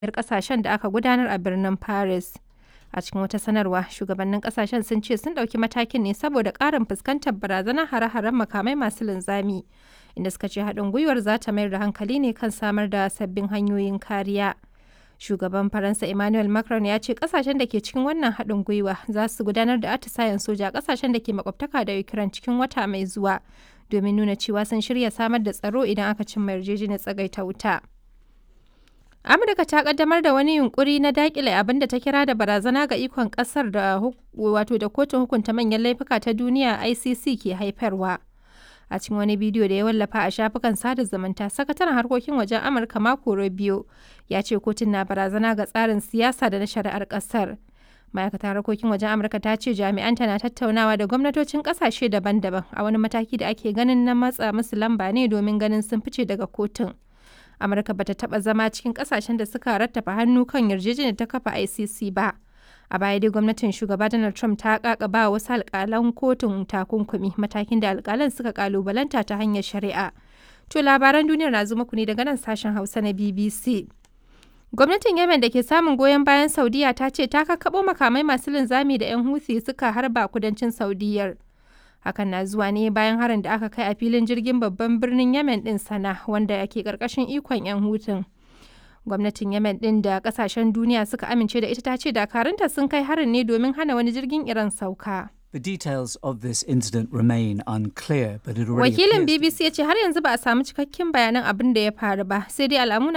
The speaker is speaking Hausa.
biyar kasashen da aka gudanar a birnin Paris. A cikin wata sanarwa, shugabannin kasashen sun ce sun ɗauki matakin ne saboda ƙarin fuskantar barazanar hare-haren makamai masu linzami, inda suka ce haɗin gwiwar za ta mayar da hankali ne kan samar da sabbin hanyoyin kariya. Shugaban Faransa Emmanuel Macron ya ce kasashen da ke cikin wannan haɗin gwiwa za su gudanar da atisayen soja a kasashen da ke makwabtaka da Ukraine cikin wata mai zuwa domin nuna cewa sun shirya samar da tsaro idan aka cimma yarjejeniyar tsagaita wuta. Amurka ta kaddamar da wani yunkuri na dakile abin da ta kira da barazana ga ikon kasar da wato da kotun hukunta manyan laifuka ta duniya ICC ke haifarwa. A cikin wani bidiyo da ya wallafa a shafukan sada zumunta, sakataren harkokin wajen Amurka Marco Rubio ya ce kotun na barazana ga tsarin siyasa da na shari'ar kasar. Ma'aikatar harkokin wajen Amurka ta ce jami'anta na tattaunawa da gwamnatocin kasashe daban-daban a wani mataki da ake ganin na matsa musu lamba ne domin ganin sun fice daga kotun. Amurka bata taba zama cikin kasashen da suka rattafa hannu kan yarjejeniyar ta kafa ICC ba. A baya dai gwamnatin shugaba Donald Trump ta kakaba wasu alkalan kotun takunkumi matakin da alkalan suka kalubalanta ta hanyar shari'a. To labaran duniyar na zo muku ne daga nan sashen Hausa na BBC. Gwamnatin Yemen da ke samun goyon bayan Saudiya ta ce ta kakkaɓo makamai masu linzami da 'yan Houthi suka harba kudancin Saudiyar. Hakan na zuwa ne bayan harin da aka kai a filin jirgin babban birnin Yemen din sana wanda ke karkashin ikon 'yan hutun. Gwamnatin Yemen din da kasashen duniya suka amince da ita ta ce dakarunta sun kai harin ne domin hana wani jirgin Iran sauka. The details of this incident remain unclear, but it already Wakilin appears to be- BBC ya ce har yanzu ba a samu cikakken bayanan abin da ya faru ba, sai dai alamu na